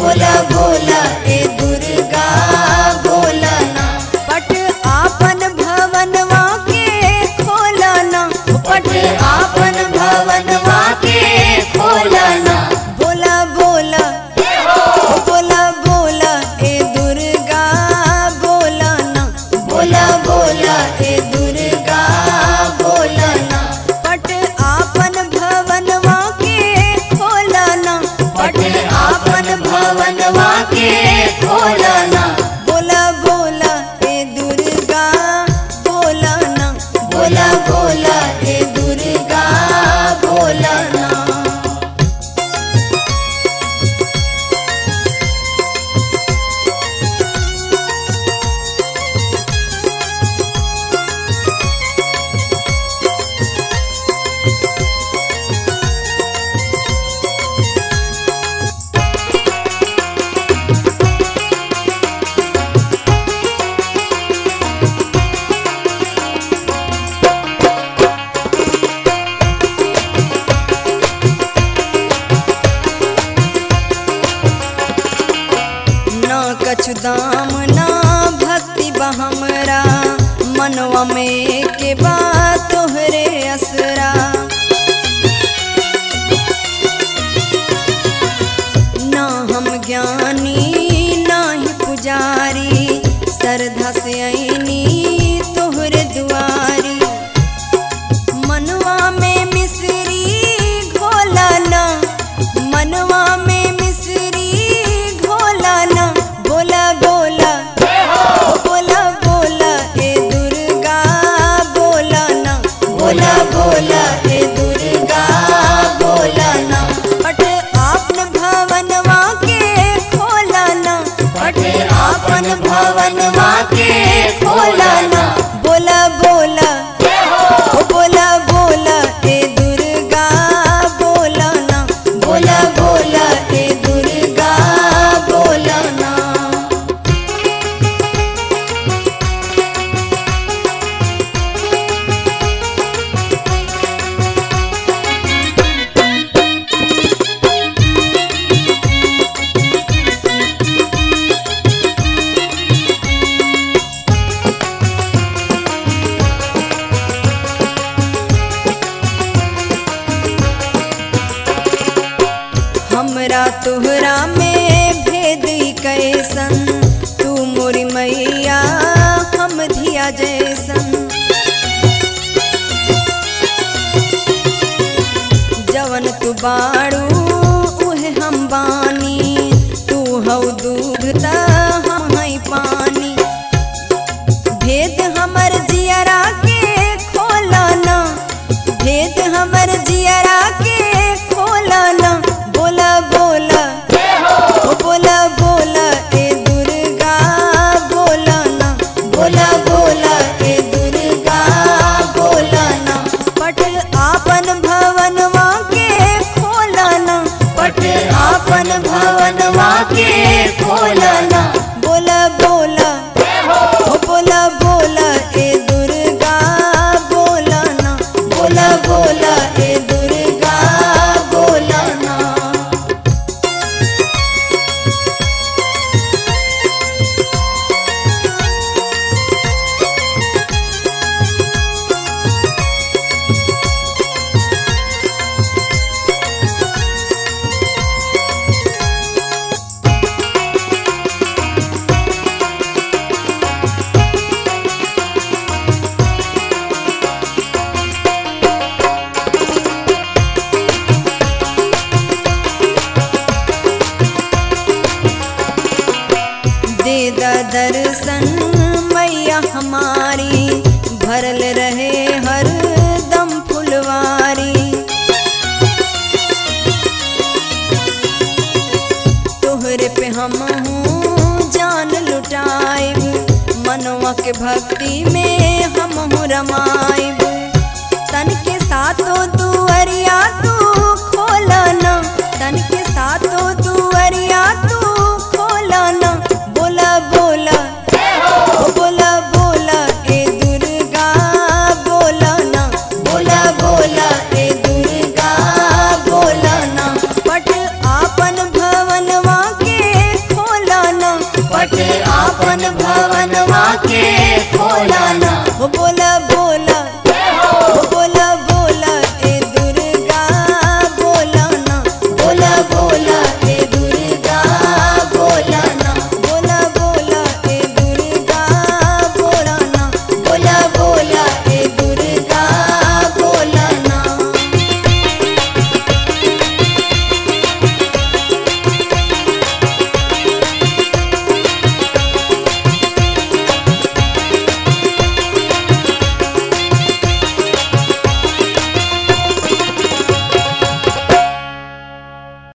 बोला बोला ए दुर्गा बोला ना पट आपन भवनवा के खोला ना पट आपन भवनवा के खोला ना बोला बोला बोला बोला ए दुर्गा बोला ना बोला बोला ए दुर्गा बोला ना पट आपन भवनवा के खोला ना पट आपन भवनवा के खोला ना बोला बोला ए दुर्गा बोला ना बोला बोला ए दुर्गा बोला ना ना कछु दाम ना भक्ति बहमरा मनवा में के बात तोहरे असरा ना हम ज्ञानी ना ही पुजारी श्रद्धा से आईनी तोहरे दुआरी मनवा में मिश्री घोला ना मनवा में मिश्री घोला ना बोला बोला बोला बोला ए दुर्गा बोला ना बोला बोला ए दुर्गा बोला ना पट आपन भवनवा के खोला ना पट आपन भवनवा के खोला ना बोला बोला ओ बोला बोला ए दुर्गा बोला ना बोला बोला ए दुर्गा बोला ना हमरा तोहरा में भेद ई कैसन तू मोरी मैया हम धिया जैसन जवन तू बाड़ू उहे हम बानी तू हौ दूध त हम हई पानी भेद हमर जियरा के खोला ना भेद हमर जियरा के खोला ना बोला बोला ओ बोला बोला ए दुर्गा बोला ना बोला बोला ए दुर्गा बोला ना पट आपन भवनवा के खोला ना पट आपन भवनवा के खोला ना बोला बोला ओ बोला बोला ए दुर्गा बोला ना बोला बोला ए दुर्गा बोला ना दे दा दर्शन मैया हमारी भरल रहे हर दम फुलवारी तोहरे पे हम हूँ जान लुटाइब मनवा के भक्ति में हम हूँ रमाइब तन के साथों दुअरिया तू खोला ना तन के साथों दुअरिया तू खोला ना बोला बोला ओ बोला बोला ए दुर्गा बोला ना बोला बोला ए दुर्गा बोला ना पट आपन भवनवा के आपन भवनवा के खोलाना हो बोला